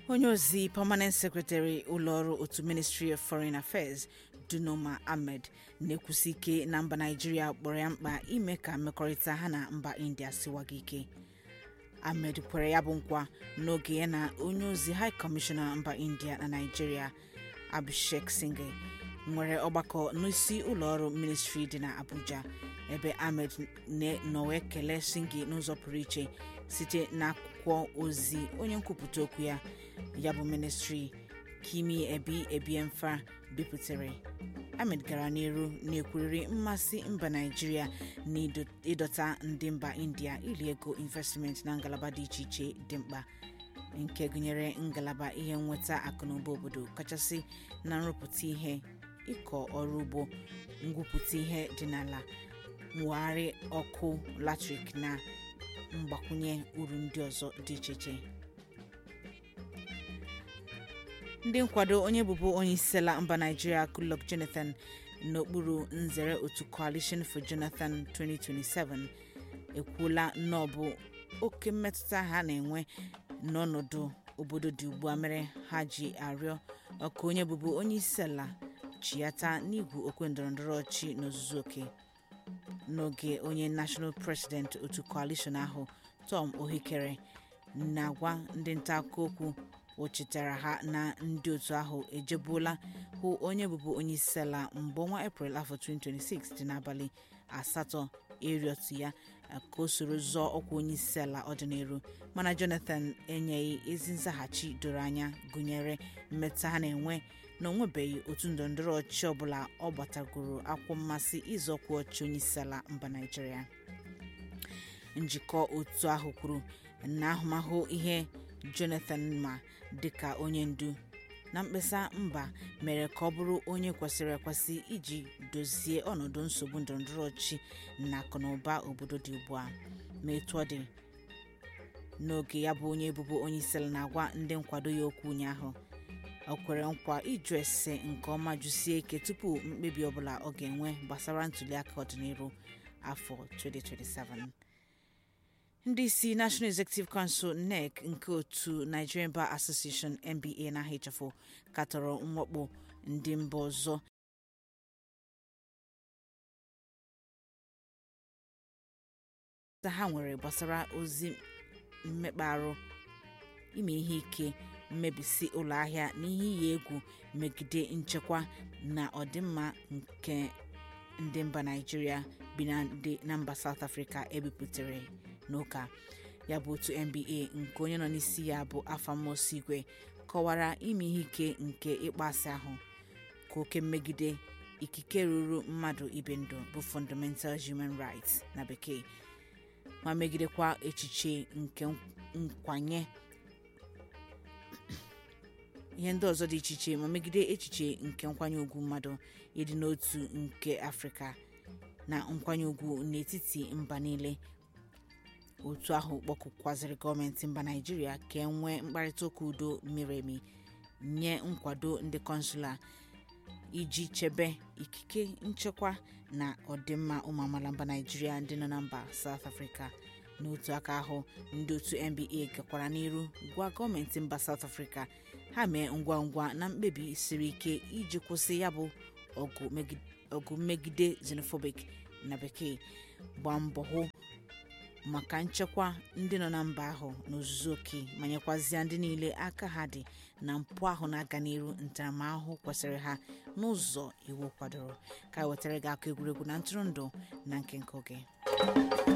onye ozi permanent secretary ụlọọrụ otu ministry of foreign affairs dunoma ahmed na-ekwusi ike na mba naijiria kpọrọ ya mkpa ime ka mmekọrịta ha na mba india siwaga ike ahmed kwere ya bụ nkwa n'oge ya na onye ozi high commissioner mba india na naijiria abhishek singh nwere ọgbakọ n'isi ụlọọrụ ministri dị na abuja ebe ahmed nọ wee kelee singh n'ụzọ pụrụ iche site n'akwụkwọ ozi onye nkwupụta okwu ya ya bụ ministri kimi ebi ebiemfa bipụtare ahmed gara n'iru na-ekwurịrị mmasị mba naijiria na ịdọta ndị mba india iri ego investment na ngalaba dị iche iche dị mkpa nke gụnyere ngalaba ihe nnweta akụnụba obodo kachasị na nrụpụta ihe ịkọ ọrụ ugbo ngwupụta ihe dị n'ala mwegharị ọkụ latrik na mgbakwunye uru ndị ọzọ dị iche iche ndị nkwado onye bụbu onye isi ala mba naijiria goodluck jonathan n'okpuru nzere otu coalition for jonathan 2027 ekwuola na ọ bụ oke mmetụta ha na-enwe n'ọnọdụ obodo dị ugbu a mere ha ji arịọ ọka onye bụbu onye isi ala chiata n'igwu okwe ndọrọndọrọ ọchị n'ozuzu oke n'oge onye national president otu coalition ahụ tom ohikere na-agwa ndị nta akụkọ okwu o chetara ha na ndị otu ahụ ejebuola hụ onye bụbu onye isi ala mgbe ọnwa eprel afọ 2026 dị n'abalị asatọ ịrịọtụ ya ka o soro zọọ ọkwa onye isi ala ọdịnihu mana jonathan enyeghị ezi nzaghachi doro anya gụnyere mmetụta ha na-enwe na onwebeghị otu ndọrọndọrọ ọchịchị ọbụla ọ gbatagoro akwụ mmasị ịzọkwa ọchị onye isi ala mba naijiria njikọ otu ahụ kwuru na ahụmahụ ihe jonathan ma dịka onye ndu na mkpesa mba mere ka ọ bụrụ onye kwesịrị ekwesị iji dozie ọnọdụ nsogbu ndọrọndọrọ ọchịchị na akụnụba obodo dị ugbu a ma etu ọ dị n'oge ya bụ onye ebubo onye isi ala na-agwa ndị nkwado ya okwu ụnyaahụ o kwere nkwa ịjụ ese nke ọma jụsie ike tupu mkpebi ọbụla ọ ga-enwe gbasara ntuliaka ọdịnihu afọ 2027 ndị isi national executive council nec nke otu nigerian bar association nba na hfo katọrọ mwakpo ndị mba ọzọ ha nwere gbasara ozi mmekpa arụ ime ihe ike mmebisi ụlọ ahịa na ihe iyi egwu megide nchekwa na ọdịmma nke ndị mba naijiria bi na mba south africa ebipụtare n'ụka ya bụ otu nba nke onye nọ n'isi ya bụ afamos igwe kọwara ime ihe ike nke ịkpọasị ahụ ka oke mmegide ikike ruru mmadụ ibe ndụ bụ fundamental human rights na bekee ma megidekwa echiche nke nkwanye ihe ndị ọzọ dị iche iche ma megide echiche nke nkwanye ugwu mmadụ ịdị n'otu nke afrịka na nkwanye ugwu n'etiti mba niile otu ahụ kpọkụkwaziri gọọmenti mba naijiria ka e nwee mkparịta ụka udo miri emi nye nkwado ndị kọnsụla iji chebe ikike nchekwa na ọdịmma ụmụ amaala mba naijiria ndị nọ na mba south africa n'otu aka ahụ ndị otu nba gakwara n'iru gwa gọọmenti mba south africa ha mee ngwa ngwa na mkpebi siri ike iji kwụsị ya bụ ọgụ mmegide xenophobic na bekee gbaa mbọ hụ maka nchekwa ndị nọ na mba ahụ n'ozuzu oke ma nyekwazịa ndị niile aka ha dị na mpụ ahụ na-aga n'iru ntaramahụhụ kwesịrị ha n'ụzọ iwu kwadoro ka wetara gị akụ egwuregwu na ntụrụndụ na nke nke oge